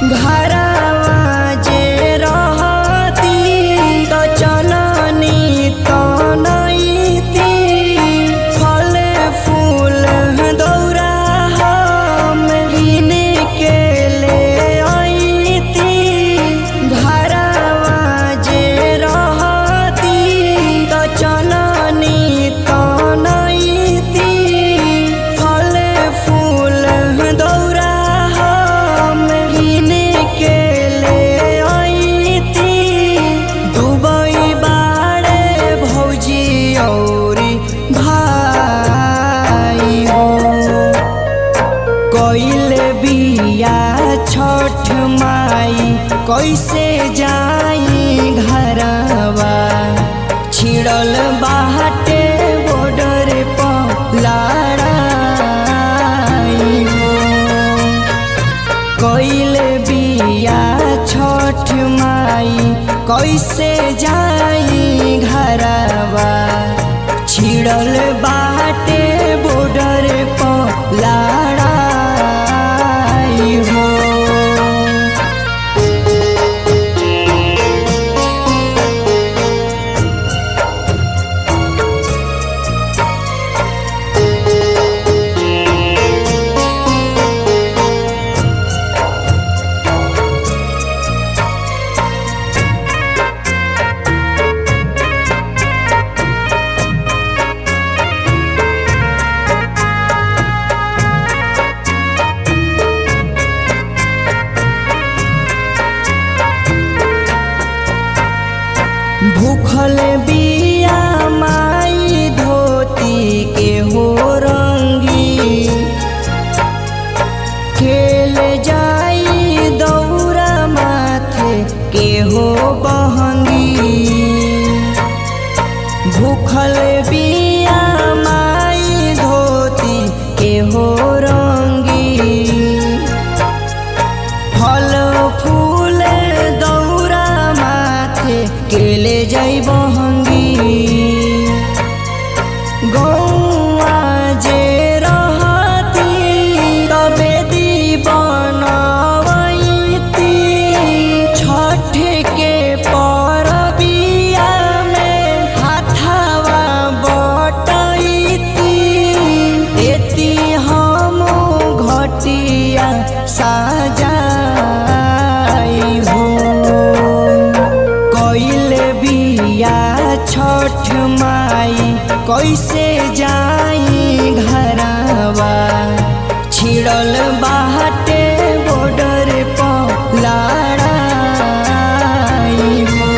घरवा जे रहती त चननी तनैती फल फूल दौरा हम गिने के ले अइती घरवा जे रहती त चननी तनैती फल फूल दौरा हम गिने के ले अइती दुबई बाड़े भौजी औरी भाई हो कइल बिया छठ माई कैसे जाई घरवा छिड़ल बाटे बॉर्डर पर लड़ाई हो कइल बिया छठ माई कैसे जाई घरवा छिड़ल बाटे बॉर्डर पर लड़ाई हो भूखल बिया माई धोती के हो रंगी खेल जाई दौरा माथे के हो बहंगी भूखल बिया माई धोती के हो रंगी फल फूल दौरा माथे केले जाई बहंगी गौआ जे रहती तबे दी बनवैती छठ के परबिया में हाथवा बटैती एती हम घटिया साजाई हो कइल बिया छठ माई कैसे जाई घरवा छिड़ल बाटे बॉर्डर पर लड़ाई हो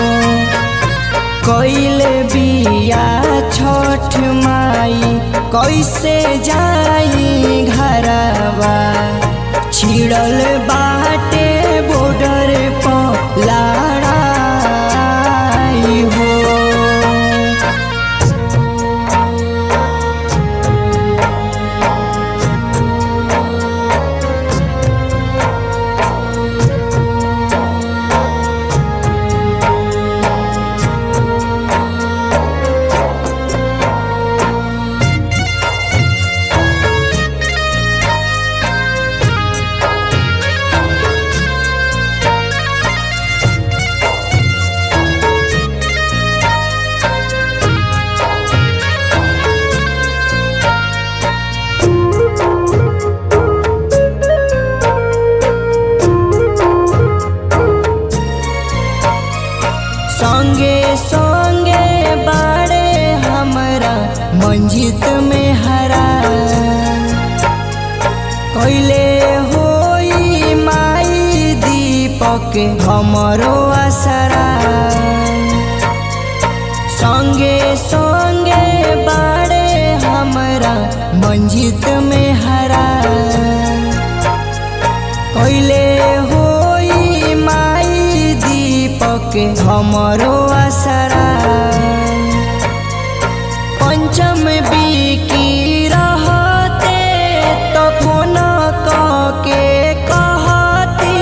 कइल बिया छठ माई कैसे जाई घरवा छिड़ल बाटे बॉर्डर पर लड़ाई हो संगे संगे बाड़े हमरा मंजित में हरा कैले होई माई दीपक हमरो असरा संगे संगे बाड़े हमरा मंजित में हरा कैले होई माई दीपक हमरो असरा पंचम बिकी रहते तो फोन के कहती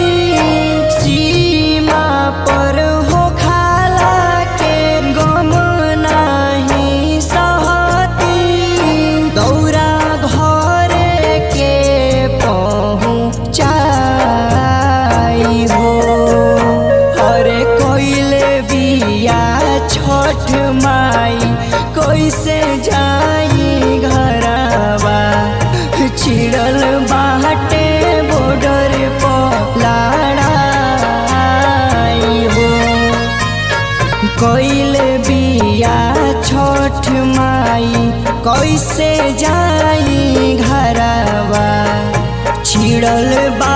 सीमा पर हो खाला के गम नाही सहती दौरा घर के पहुँचाई कैल बिया छठ माई कैसे जाई घरवा छिड़ल बा